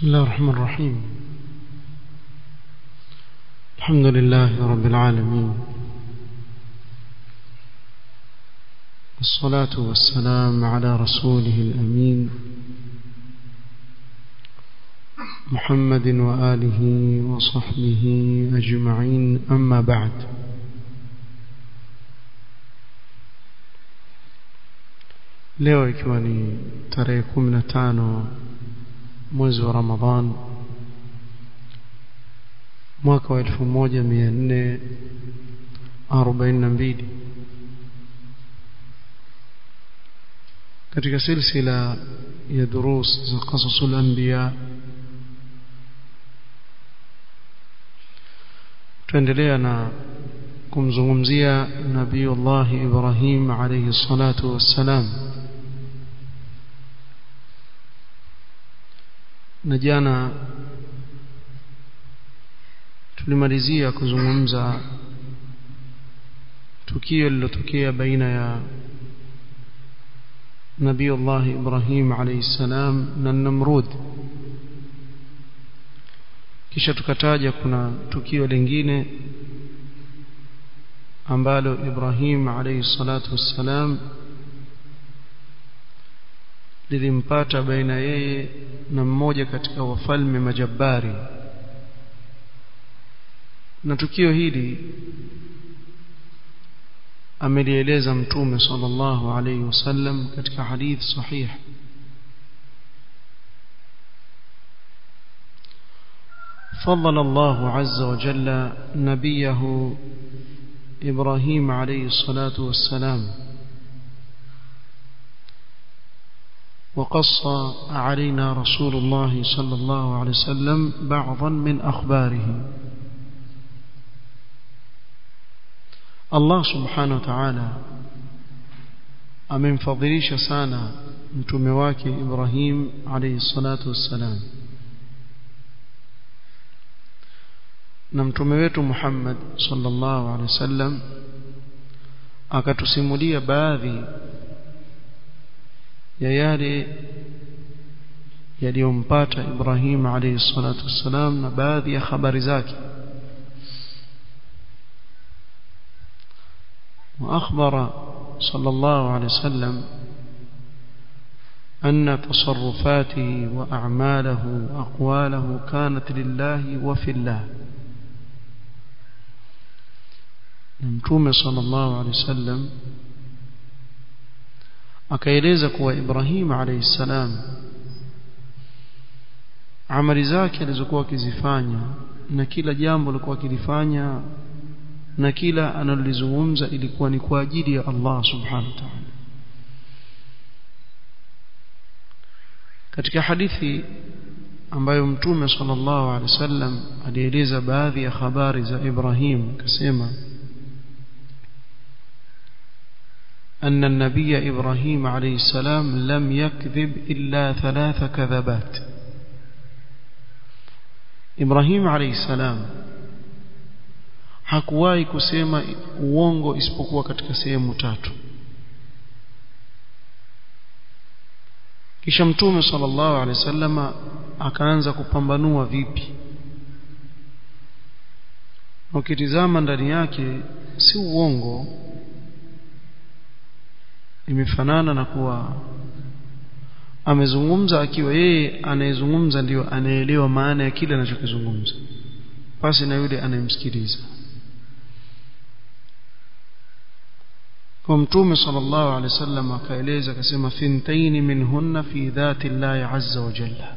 بسم الله الرحمن الرحيم الحمد لله رب العالمين والصلاة والسلام على رسوله الأمين محمد وآله وصحبه أجمعين أما بعد leo ikiwa ni tarehe kumi na tano mwezi wa ramadhan mwaka wa elfu moja mia nne arobaini na mbili katika silsila ya durus za qasasul anbiya tuendelea na kumzungumzia nabiyullahi ibrahim alayhi salatu wassalam na jana tulimalizia kuzungumza tukio lililotokea baina ya nabiyullah Ibrahim alayhi salam na Namrud kisha tukataja kuna tukio lingine ambalo Ibrahim alayhi salatu wassalam lilimpata baina yeye na mmoja katika wafalme majabari na tukio hili amelieleza mtume sallallahu alayhi wasallam katika hadith sahih فضل الله عز وجل نبيه إبراهيم عليه الصلاة والسلام وقص علينا رسول الله صلى الله عليه وسلم بعضا من أخباره الله سبحانه وتعالى amemfadhilisha sana mtume wake Ibrahim alayhi salatu wassalam na mtume wetu Muhammad sallallahu alaihi wasallam akatusimulia baadhi ya yale yaliyompata Ibrahim alayhi salatu wassalam na baadhi ya habari zake وأخبر صلى الله عليه وسلم أن تصرفاته وأعماله وأقواله كانت لله وفي الله نمتوم صلى الله عليه وسلم akaeleza kuwa Ibrahim alayhi salam amali zake alizokuwa akizifanya na kila jambo alikuwa akilifanya na kila analolizungumza ilikuwa ni kwa ajili ya Allah subhanahu wa ta'ala katika hadithi ambayo mtume sallallahu alaihi wasallam alieleza baadhi ya habari za Ibrahim akasema أن النبي إبراهيم عليه السلام لم يكذب إلا ثلاث كذبات إبراهيم عليه السلام hakuwahi kusema uongo isipokuwa katika sehemu tatu kisha mtume sallallahu alaihi wasallam akaanza kupambanua vipi ukitizama ndani yake si uongo imefanana na kuwa amezungumza akiwa yeye anayezungumza ndiyo anaelewa maana ya kile anachokizungumza pasi na yule anayemsikiliza kwa mtume sallallahu alaihi wasallam akaeleza akasema thintaini minhunna fi dhati llahi azza wa jalla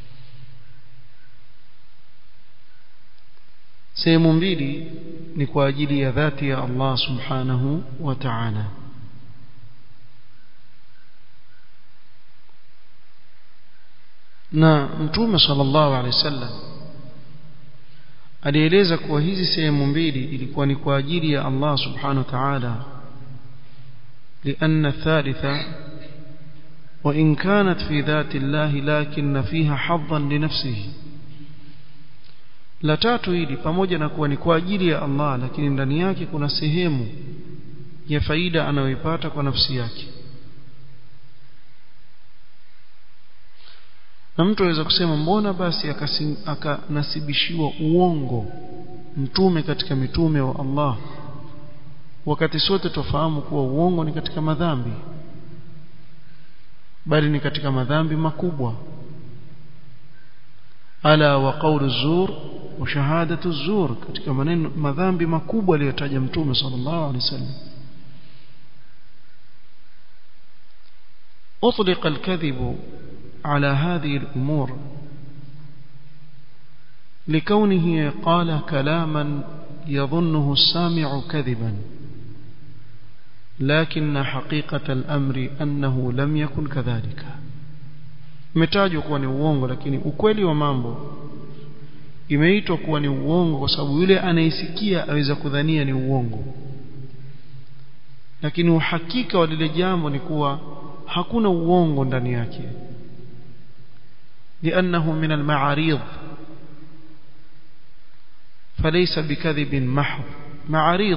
sehemu mbili ni kwa ajili ya dhati ya Allah subhanahu wa ta'ala na mtume sallallahu alaihi wasallam alieleza kuwa hizi sehemu mbili ilikuwa ni kwa ajili ya Allah subhanahu wa ta'ala لأن الثالثة وإن كانت في ذات الله لكن فيها حظا لنفسه la tatu hili pamoja na kuwa ni kwa ajili ya Allah lakini ndani yake kuna sehemu ya faida anayoipata kwa nafsi yake na mtu aweza kusema mbona basi akanasibishiwa uongo mtume katika mitume wa Allah wakati sote tofahamu kuwa uongo ni katika madhambi bali ni katika madhambi makubwa ala wa qawlu zur wa shahadatu zur katika maneno madhambi makubwa aliyotaja mtume sallallahu alaihi wasallam أطلق الكذب على هذه الأمور لكونه قال كلاما يظنه السامع كذبا لكن حقيقة الأمر أنه لم يكن كذلك umetajwa kuwa ni uongo lakini ukweli wa mambo imeitwa kuwa ni uongo kwa sababu yule anayesikia aweza kudhania ni uongo lakini uhakika wa lile jambo ni kuwa hakuna uongo ndani yake لأنه من المعاريض فليس بكذب محض معاريض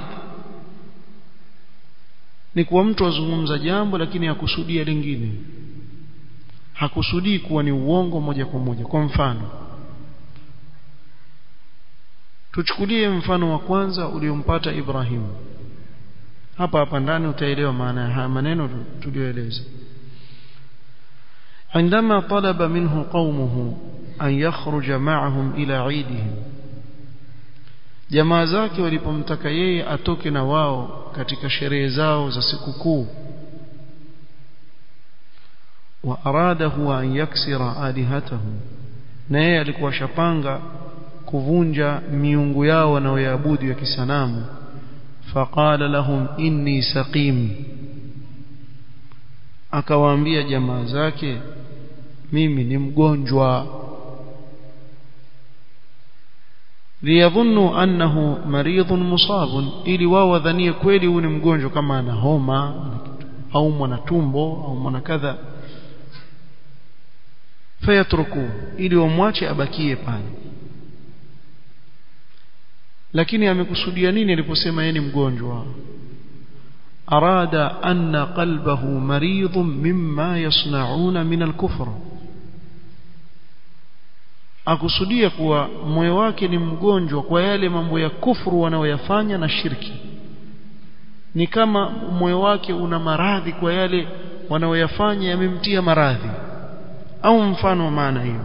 ni kuwa mtu azungumza jambo lakini hakusudia lingine hakusudii kuwa ni uongo moja kwa moja kwa mfano tuchukulie mfano wa kwanza uliompata Ibrahim hapa hapa ndani utaelewa maana ya maneno tuliyoeleza عندما طلب منه قومه أن يخرج معهم إلى عيدهم jamaa zake walipomtaka yeye atoke na wao katika sherehe zao za sikukuu wa aradahu an yaksira alihatahum na yeye alikuwa shapanga kuvunja miungu yao wanaoyaabudu ya kisanamu faqala lahum inni saqim akawaambia jamaa zake mimi ni mgonjwa liyadhunnu annahu maridhun musabun ili wao wadhanie kweli huyu ni mgonjwa kama ana homa au mwana tumbo au mwana kadha fayatruku ili wamwache abakie pale lakini amekusudia nini aliposema yeye ni mgonjwa arada anna qalbahu maridhun mimma yasnauna min al-kufr akusudia kuwa moyo wake ni mgonjwa kwa yale mambo ya kufuru wanaoyafanya na shirki ni kama moyo wake una maradhi kwa yale wanaoyafanya yamemtia maradhi au mfano wa maana hiyo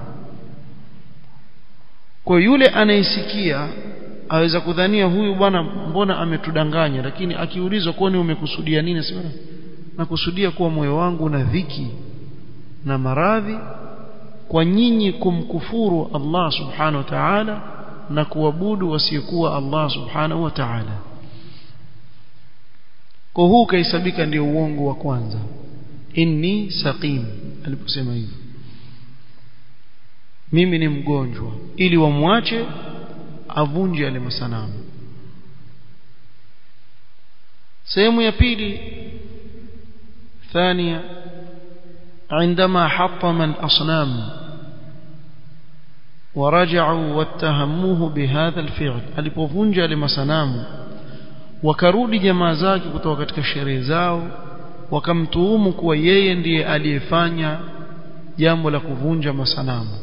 kwa yule anayesikia aweza kudhania huyu bwana mbona ametudanganya lakini akiulizwa kwani umekusudia nini sema nakusudia kuwa moyo wangu una dhiki na maradhi kwa nyinyi kumkufuru Allah subhanahu wa ta'ala na kuabudu wasiyekuwa Allah subhanahu wa ta'ala kwa huu kaisabika ndio uongo wa kwanza inni saqim aliposema hivyo mimi ni mgonjwa ili wamwache avunje yale masanamu sehemu ya pili ثانية عندما حطم الأصنام ورجعوا واتهموه بهذا الفعل alipovunja yale masanamu wakarudi jamaa zake kutoka katika sherehe zao wakamtuhumu kuwa yeye ndiye aliyefanya jambo la kuvunja masanamu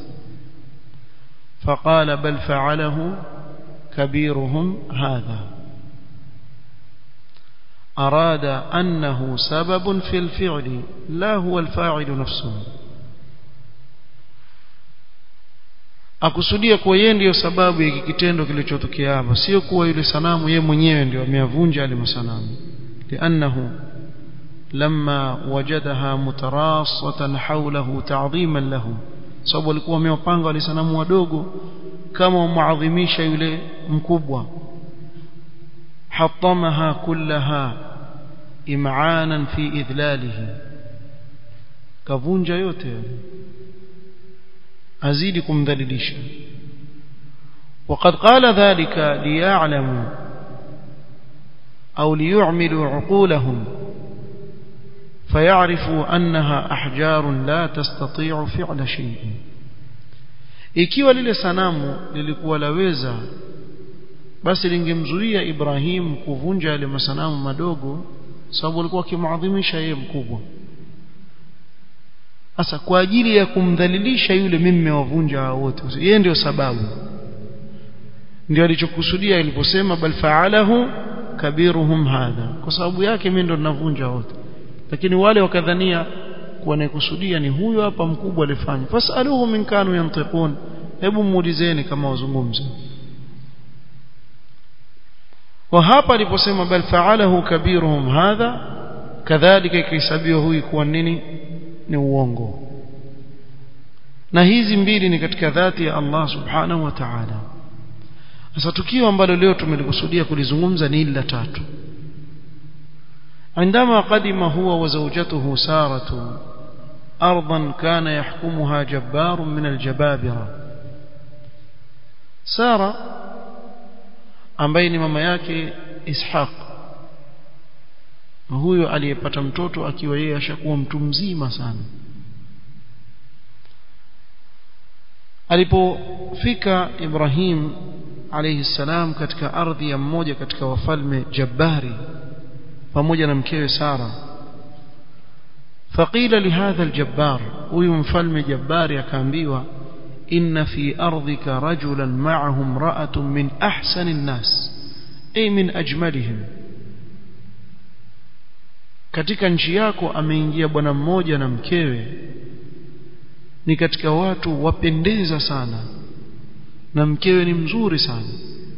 فقال بل فعله كبيرهم هذا أراد أنه سبب في الفعل لا هو الفاعل نفسه akusudia kuwa yeye ndiyo sababu ya kitendo kilichotokea hapa sio kuwa yule sanamu yeye mwenyewe ndio ameyavunja yale masanamu liannahu lamma wajadaha mutarassatan hawlahu ta'dhiman lahu sababu walikuwa wamewapanga wale sanamu wadogo kama wamuadhimisha yule mkubwa hatamaha kullaha im'anan fi idlalihi kavunja yote azidi kumdhalilisha وقد قال ذلك ليعلموا أو ليعملوا عقولهم فيعرفوا أنها أحجار لا تستطيع فعل شيء ikiwa lile sanamu lilikuwa laweza basi lingemzuia Ibrahim kuvunja yale masanamu madogo sababu alikuwa akimuadhimisha yeye mkubwa sasa kwa ajili ya kumdhalilisha yule mimi nimewavunja hao wote yeye ndio sababu ndio alichokusudia aliposema bal fa'alahu kabiruhum hadha kwa sababu yake mimi ndo ninavunja wote lakini wale wakadhania kuwa anayekusudia ni huyo hapa mkubwa alifanya fasaluhu min kanu yantiqun hebu muulizeni kama wazungumza wa hapa aliposema bal fa'alahu kabiruhum hadha kadhalika ikihesabiwa huyu kuwa nini ni uongo na hizi mbili ni katika dhati ya Allah subhanahu wa ta'ala sasa tukio ambalo leo tumelikusudia kulizungumza ni ila tatu عندما قدم هو وزوجته سارة أرضا كان يحكمها جبار من الجبابرة سارة ambaye ni mama yake Ishaq huyo aliyepata mtoto akiwa yeye ashakuwa mtu mzima sana alipofika Ibrahim alayhi salam katika ardhi ya mmoja katika wafalme Jabbari pamoja na mkewe Sara faqila lihadha aljabbar huyu mfalme Jabbari akaambiwa inna fi ardhika rajulan ma'ahu imra'atun min ahsani an-nas ay min ajmalihim katika nchi yako ameingia bwana mmoja na mkewe ni katika watu wapendeza sana na mkewe ni mzuri sana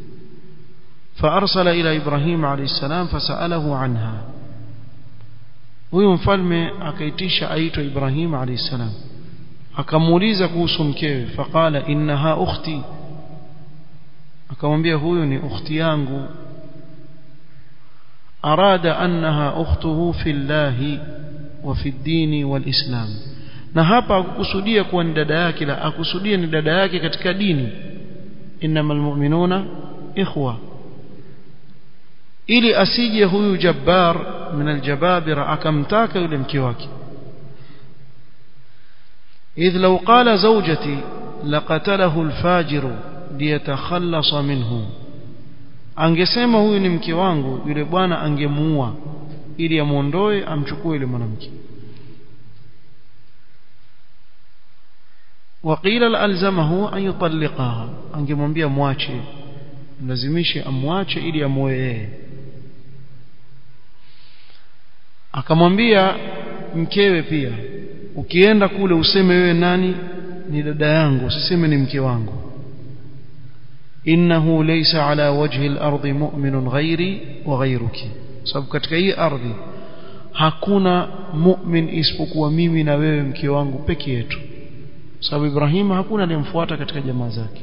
فارسل الى ابراهيم عليه السلام فساله عنها huyo mfalme akaitisha aitwa Ibrahim alayhi salam akamuuliza kuhusu mkewe faqala innaha ukhti akamwambia huyo ni ukhti yangu arada annaha ukhtuhu fillahi wa fi dini wal islam na hapa akukusudia kuwa ni dada yake la akusudia ni dada yake katika dini innamal mu'minuna ikhwa ili asije huyu jabbar min aljababira akamtaka yule mke wake idh law qala zawjati laqatalahu alfajiru liyatakhallasa minhu angesema huyu ni mke wangu yule bwana angemuua ili amuondoe amchukue yule mwanamke وقيل الزمه ان يطلقها angemwambia mwache lazimishe amwache ili amoe yeye akamwambia mkewe pia ukienda kule useme wewe nani ni dada yangu usiseme ni mke wangu innahu laysa ala wajhi al-ardi mu'minun ghairi wa ghairuki sababu katika hii ardhi hakuna mu'min isipokuwa mimi na wewe mke wangu peke yetu sababu Ibrahim hakuna aliyemfuata katika jamaa zake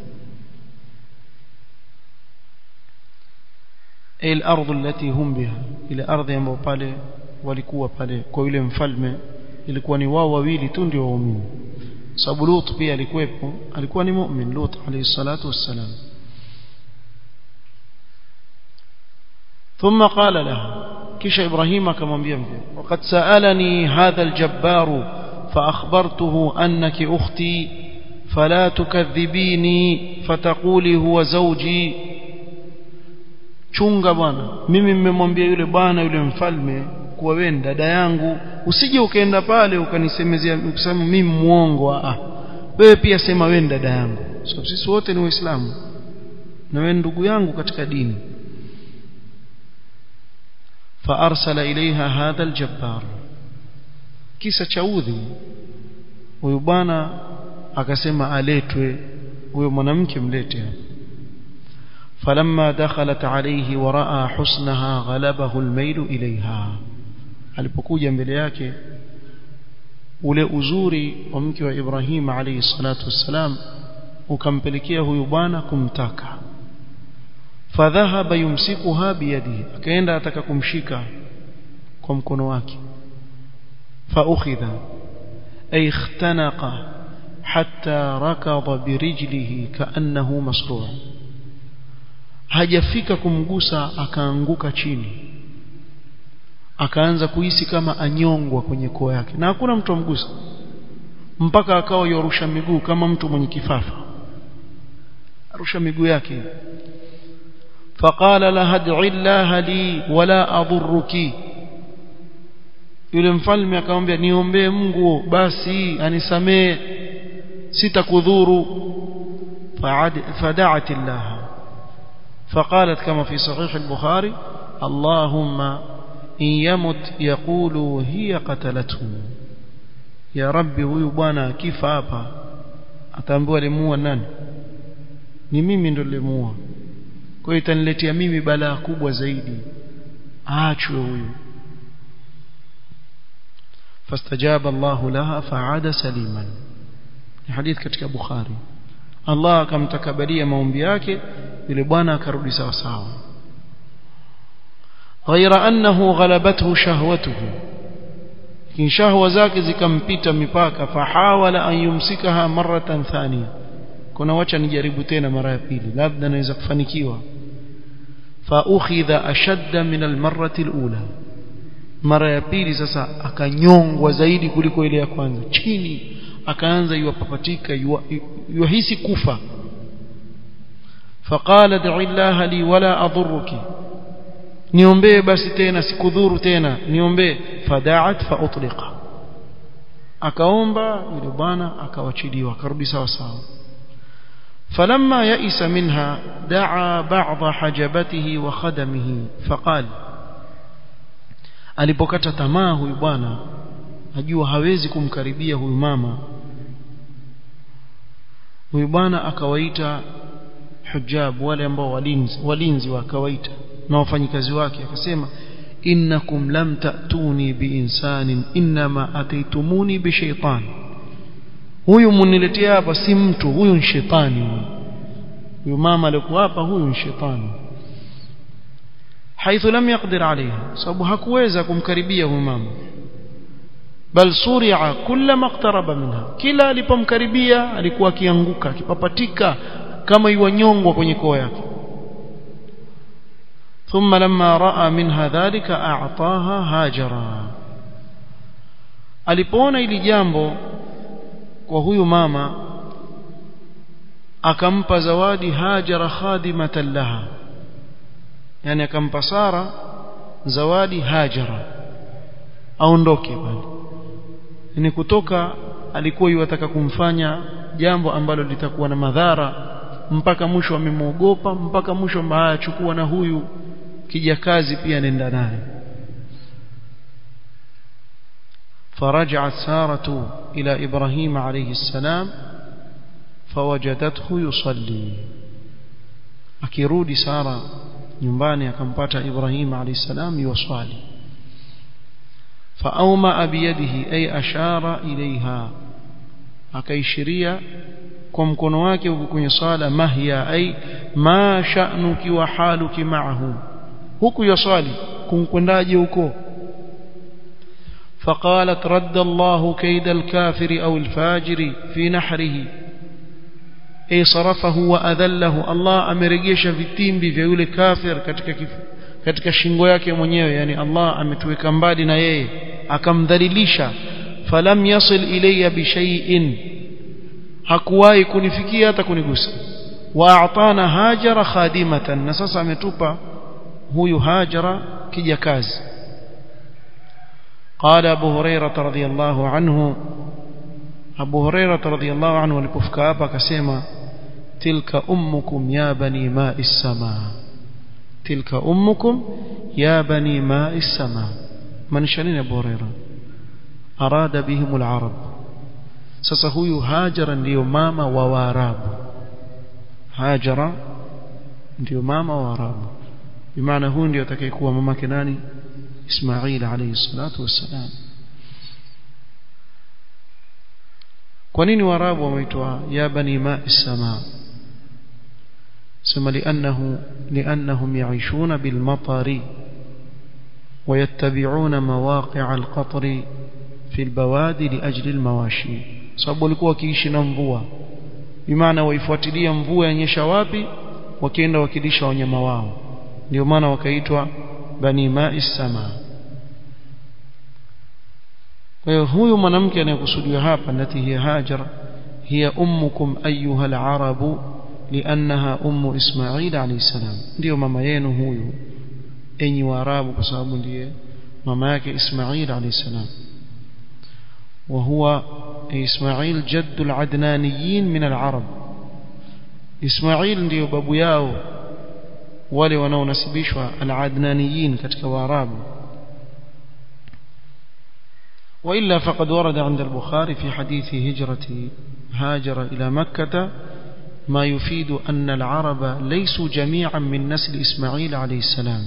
الارض التي هم بها ile ardhi ambayo pale walikuwa pale kwa yule mfalme ilikuwa ni wao wawili tu ndio waumini sababu Lut pia alikuwepo alikuwa ni mu'min Lut alayhi salatu wassalam ثم قال لها كيش إبراهيم كما بيمبي وقد سألني هذا الجبار فأخبرته أنك أختي فلا تكذبيني فتقولي هو زوجي chunga bwana mimi mmemwambia yule bwana yule mfalme kuwa wewe ni dada yangu usije ukaenda pale ukanisemezea ukisema mimi muongo ah wewe pia sema wewe ni dada yangu sababu so, sisi wote ni waislamu na wewe ndugu yangu katika dini فارسل اليها هذا الجبار kisa cha udhi huyu bwana akasema aletwe huyo mwanamke mlete فلما دخلت عليه وراى حسنها غلبه الميل اليها alipokuja mbele yake ule uzuri wa mke wa Ibrahim alayhi salatu wassalam ukampelekea huyu bwana kumtaka fadhahaba yumsikuha biyadihi akaenda ataka kumshika kwa mkono wake faukhidha ay ikhtanaqa hatta rakada birijlihi kaannahu masru' hajafika kumgusa akaanguka chini akaanza kuhisi kama anyongwa kwenye koo yake na hakuna mtu amgusa mpaka akawa yorusha miguu kama mtu mwenye kifafa arusha miguu yake فقال لها ادع الله لي ولا اضرك yule mfalme akamwambia niombee Mungu basi anisamee sitakudhuru فدعت الله فقالت كما في صحيح البخاري اللهم إن يمت يقول هي قتلته يا ربي huyu bwana akifa hapa ataambiwa limuua nani ni mimi ndo limuua kwa hiyo itaniletea mimi balaa kubwa zaidi aachwe huyu فاستجاب الله لها فعاد سليما حديث katika Bukhari Allah akamtakabalia maombi yake yule bwana akarudi sawa sawa ghaira annahu ghalabathu shahwatuhu kin shahwa zake zikampita mipaka fahawala an yumsikaha maratan thaniya kuna wacha nijaribu tena mara ya pili labda naweza kufanikiwa fa ukhidha ashadda min almarrati alula mara ya pili sasa akanyongwa zaidi kuliko ile ya kwanza chini akaanza yuwapapatika yuhisi kufa faqala ad'i Allah li wala adhurruki niombee basi tena sikudhuru tena niombee fada'at fa utliqa akaomba yule bwana akawachiliwa akarudi sawa sawa فلما يئس منها دعا بعض حجبته وخدمه فقال alipokata tamaa huyu bwana ajua hawezi kumkaribia huyu mama huyu bwana akawaita hujab wale ambao walinzi walinzi wakawaita na wafanyikazi wake akasema innakum lam ta'tuni biinsanin inma ataitumuni bishaitan huyu muniletea hapa si mtu huyu ni shetani huyu huyu mama alikuwa hapa huyu ni shetani haithu lam yaqdir alayha sababu hakuweza kumkaribia huyu mama bal suria kullama iqtaraba minha kila alipomkaribia alikuwa akianguka akipapatika kama iwanyongwa kwenye koo yake ثم لما راى منها ذلك اعطاها هاجرا alipoona ili jambo kwa huyu mama akampa zawadi hajara khadimatan laha yani akampa Sara zawadi hajara aondoke pale ni kutoka alikuwa yuwataka kumfanya jambo ambalo litakuwa na madhara mpaka mwisho amemwogopa mpaka mwisho mbaya achukua na huyu kijakazi pia nenda naye فرجعت سارة إلى إبراهيم عليه السلام فوجدته يصلي akirudi Sara nyumbani akampata Ibrahim alayhi salam yuwasali faawma biyadihi ay ashara ilaiha akaishiria kwa mkono wake huko kwenye sala mahya ay ma sha'nuki wa haluki ma'ahu huku yasali kumkwendaje huko فقالت رد الله كيد الكافر أو الفاجر في نحره أي صرفه وأذله الله أمرجيش في التيمبي في يولي كافر katika katika shingo yake mwenyewe yani Allah ametuweka mbali na yeye akamdhalilisha falam yasil ilayya bi shay'in hakuwahi kunifikia hata kunigusa wa a'tana hajara khadimatan na sasa ametupa huyu hajara kijakazi قال أبو هريرة رضي الله عنه أبو هريرة رضي الله عنه لكفك أبا كسيما تلك أمكم يا بني ماء السماء تلك أمكم يا بني ماء السماء من شنين أبو هريرة أراد بهم العرب سسهو هاجرا ليمام وواراب هاجر ليمام وواراب بمعنى هو ndio atakayekuwa mamake nani إسماعيل عليه الصلاة والسلام كونين وراب وميتوا يا بني ماء السماء ثم لأنه لأنهم يعيشون بالمطر ويتبعون مواقع القطر في البوادي لأجل المواشي sababu walikuwa wakiishi na mvua bimaana waifuatilia mvua yanyesha wapi wakienda wakilisha wanyama wao ndio maana wakaitwa bani ma'i sama kwa hiyo huyu mwanamke anayekusudiwa hapa nati hiya hajar hiya ummukum ayyuha al-arabu liannaha ummu ismail alayhi salam ndio mama yenu huyu enyi waarabu kwa sababu ndiye mama yake Ismail alayhi salam وهو إسماعيل جد العدنانيين من العرب إسماعيل ndio babu yao wale wanaonasibishwa al-adnaniyin katika waarabu وإلا فقد ورد عند البخاري في حديث هجرة هاجر إلى مكة ما يفيد أن العرب ليسوا جميعا من نسل إسماعيل عليه السلام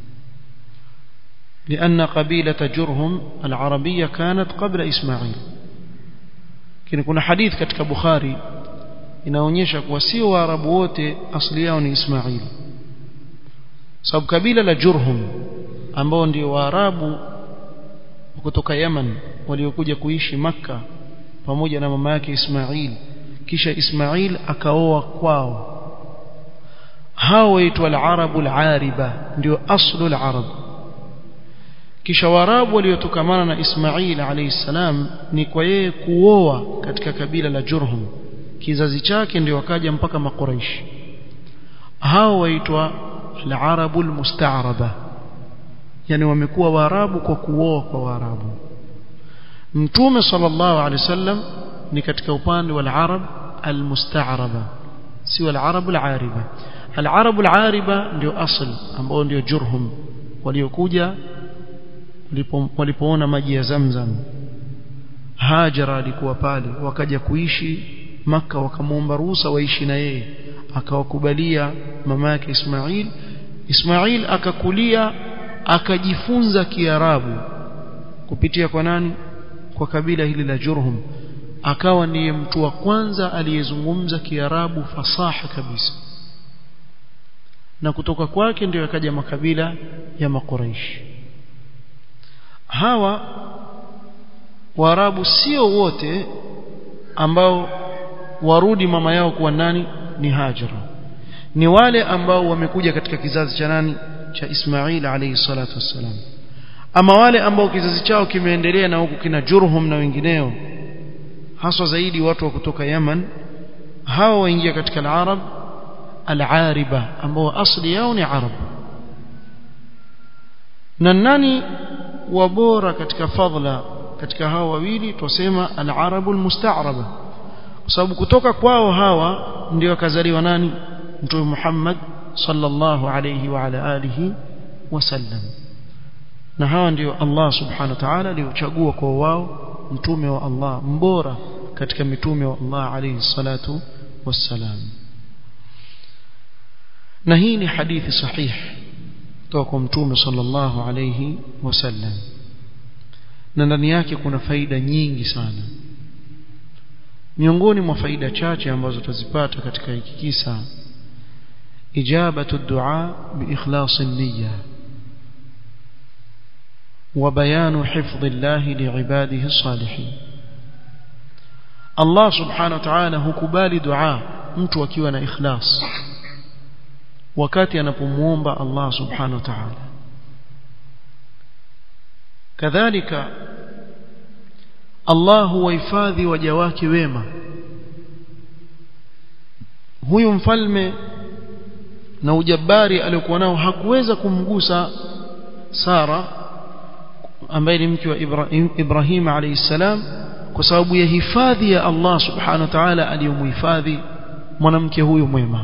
لأن قبيلة جرهم العربية كانت قبل إسماعيل كنا كنا حديث كتك بخاري inaonyesha kuwa sio waarabu wote asili yao ni Ismail sababu kabila la Jurhum ambao ndio waarabu kutoka Yaman waliokuja kuishi Makka pamoja na mama yake Ismail kisha Ismail akaoa kwao hao waitwa al-arabu al-ariba ndio aslu al-arab kisha waarabu waliotokamana na Ismail alayhi salam ni kwa yeye kuoa katika kabila la Jurhum kizazi chake ndio wakaja mpaka makuraishi hao waitwa al-arabu al-musta'raba yani wamekuwa waarabu kwa kuoa kwa waarabu mtume sallallahu alaihi wasallam ni katika upande wa al-arab al-musta'raba si al-arab al-ariba al-arab al-ariba ndio asl ambao ndio jurhum waliokuja walipoona maji ya Zamzam Hajara alikuwa pale wakaja kuishi maka wakamwomba ruhusa waishi na yeye akawakubalia mama yake Ismail Ismail akakulia akajifunza Kiarabu kupitia kwa nani kwa kabila hili la Jurhum akawa ndiye mtu wa kwanza aliyezungumza Kiarabu fasaha kabisa na kutoka kwake ndio yakaja makabila ya makuraishi hawa Waarabu sio wote ambao warudi mama yao kuwa nani ni Hajara ni wale ambao wamekuja katika kizazi cha nani cha Ismail alayhi salatu wassalam ama wale ambao kizazi chao kimeendelea na huku kina Jurhum na wengineo haswa zaidi watu wa kutoka Yaman hao waingia katika al-Arab al-Ariba ambao asli yao ni Arab na nani wabora katika fadhila katika hao wawili tusema al-Arabul musta'raba kwa sababu kutoka kwao hawa ndio akazaliwa nani mtume Muhammad sallallahu alayhi wa ala alihi wasallam na hawa ndio Allah subhanahu wa ta'ala aliochagua kwa wao mtume wa Allah mbora katika mitume wa Allah alayhi salatu wassalam na hii ni hadithi sahihi kutoka kwa mtume sallallahu alayhi wasallam na ndani yake kuna faida nyingi sana miongoni mwa faida chache ambazo tutazipata katika hiki kisa ijabatu dua biikhlas an-niyya وبيان حفظ الله لعباده الصالحين الله سبحانه وتعالى hukubali dua mtu akiwa na ikhlas wakati anapomuomba Allah subhanahu wa ta'ala kadhalika Allah huwahifadhi waja wake wema huyu mfalme na ujabari aliokuwa nao hakuweza kumgusa Sara ambaye ni mke wa Ibrahim, Ibrahim alayhi salam kwa sababu ya hifadhi ya Allah subhanahu wa ta'ala aliyomhifadhi mwanamke huyu mwema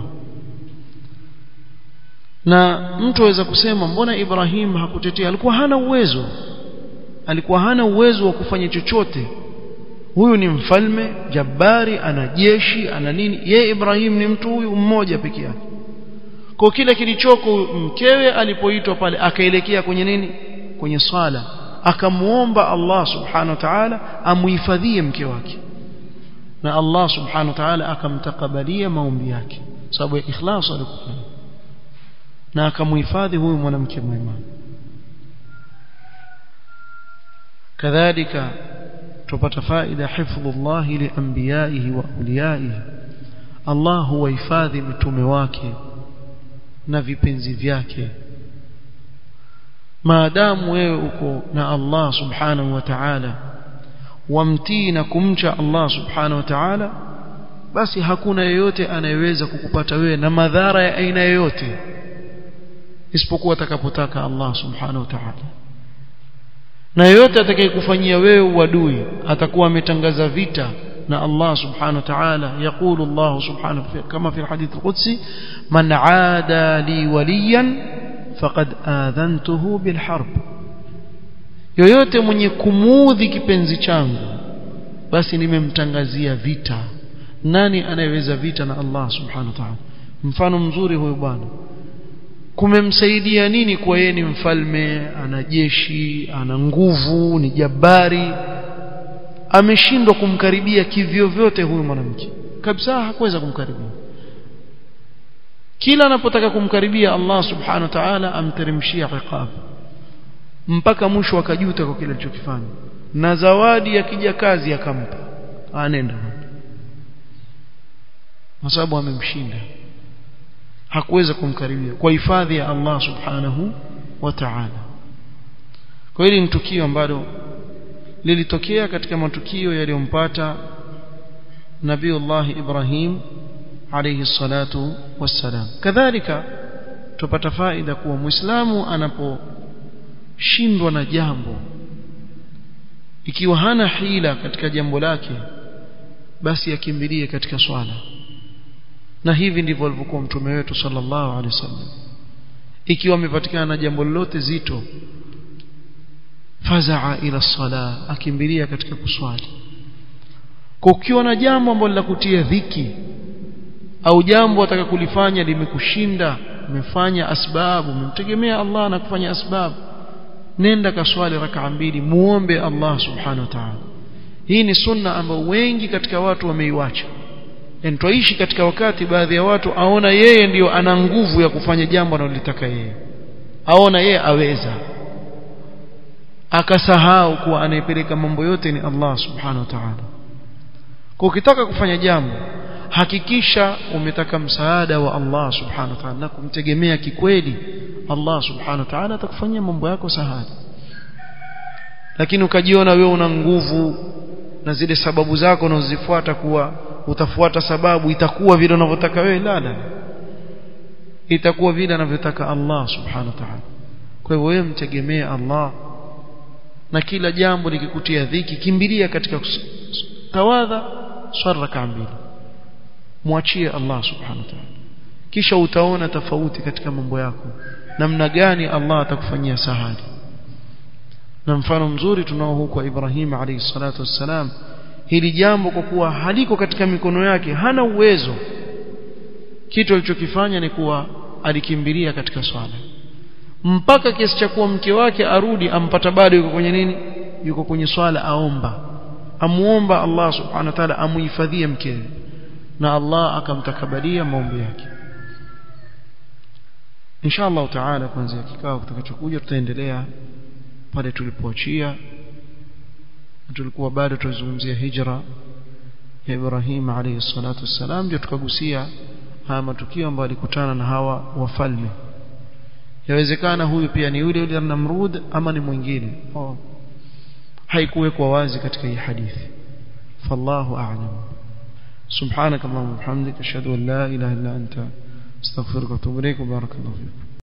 na mtu aweza kusema mbona Ibrahim hakutetea alikuwa hana uwezo alikuwa hana uwezo wa kufanya chochote huyu ni mfalme jabari ana jeshi ana nini ye Ibrahim ni mtu huyu mmoja peke yake kwa kile kilichoko mkewe alipoitwa pale akaelekea kwenye nini kwenye swala akamuomba Allah subhanahu wa ta'ala amuhifadhie mke wake na Allah subhanahu wa ta'ala akamtakabalia maombi yake sababu ya ikhlas alikuwa na akamuhifadhi huyu mwanamke mwema kadhalika tupata faida hifdhullah li anbiyaihi wa awliyaihi Allah huwahifadhi mitume wake na vipenzi vyake maadamu wewe uko na Allah subhanahu wa ta'ala wamtii na kumcha Allah subhanahu wa ta'ala basi hakuna yeyote anayeweza kukupata wewe na madhara ya aina yoyote isipokuwa atakapotaka Allah subhanahu wa ta'ala na yoyote atakayekufanyia wewe uadui atakuwa ametangaza vita na Allah subhanahu wa ta'ala يقول الله سبحانه كما في الحديث القدسي من عادى لي وليا فقد آذنته بالحرب yoyote mwenye kumuudhi kipenzi changu basi nimemtangazia vita nani anayeweza vita na Allah subhanahu wa ta'ala mfano mzuri huyu bwana kumemsaidia nini kwa yeye ni mfalme ana jeshi ana nguvu ni jabari ameshindwa kumkaribia kivyo vyote huyu mwanamke kabisa hakuweza kumkaribia kila anapotaka kumkaribia Allah subhanahu wa ta'ala amteremshia iqab mpaka mwisho akajuta kwa kile alichokifanya na zawadi ya kijakazi akampa anenda kwa sababu amemshinda hakuweza kumkaribia kwa hifadhi ya Allah subhanahu wa ta'ala kwa hili ni tukio ambalo lilitokea katika matukio yaliyompata Nabiullah Ibrahim alayhi salatu wassalam kadhalika tupata faida kuwa muislamu anaposhindwa na jambo ikiwa hana hila katika jambo lake basi akimbilie katika swala na hivi ndivyo alivyokuwa mtume wetu sallallahu alaihi wasallam ikiwa amepatikana na jambo lolote zito fazaa ila sala akimbilia katika kuswali kwa ukiwa na jambo ambalo kutia dhiki au jambo ataka kulifanya limekushinda umefanya asbabu umemtegemea Allah na kufanya asbabu nenda kaswali rakaa mbili muombe Allah subhanahu wa ta'ala hii ni sunna ambayo wengi katika watu wameiwacha twaishi katika wakati baadhi ya watu aona yeye ndiyo ana nguvu ya kufanya jambo analotaka yeye aona yeye aweza akasahau kuwa anayepeleka mambo yote ni Allah subhanahu wa ta'ala kwa ukitaka kufanya jambo hakikisha umetaka msaada wa Allah subhanahu wa ta'ala na kumtegemea kikweli Allah subhanahu wa ta'ala atakufanyia mambo yako sahali lakini ukajiona wewe una nguvu na zile sababu zako unazozifuata kuwa utafuata sababu itakuwa vile unavyotaka wewe la la itakuwa vile anavyotaka Allah subhanahu wa ta'ala kwa hivyo wewe mtegemee Allah na kila jambo likikutia dhiki kimbilia katika tawadha swala rakaa mbili mwachie Allah subhanahu wa ta'ala kisha utaona tofauti katika mambo yako namna gani Allah atakufanyia sahali na mfano mzuri tunao huko Ibrahim alayhi salatu wassalam hili jambo kwa kuwa haliko katika mikono yake hana uwezo kitu alichokifanya ni kuwa alikimbilia katika swala mpaka kiasi cha kuwa mke wake arudi ampata bado yuko kwenye nini yuko kwenye swala aomba amuomba Allah subhanahu wa ta'ala amuhifadhie mkewe na Allah akamtakabalia maombi yake insha Allah taala kuanzia kikao kitakachokuja tutaendelea pale tulipoachia tulikuwa bado tunazungumzia hijra ya Ibrahim alayhi salatu wassalam ndio tukagusia haya matukio ambayo alikutana na hawa wafalme yawezekana huyu pia ni yule yule Namrud ama ni mwingine oh. haikuwekwa wazi katika hii hadithi fallahu a'lam سبحانك اللهم وبحمدك اشهد ان لا اله الا انت استغفرك واتوب اليك وبارك الله فيك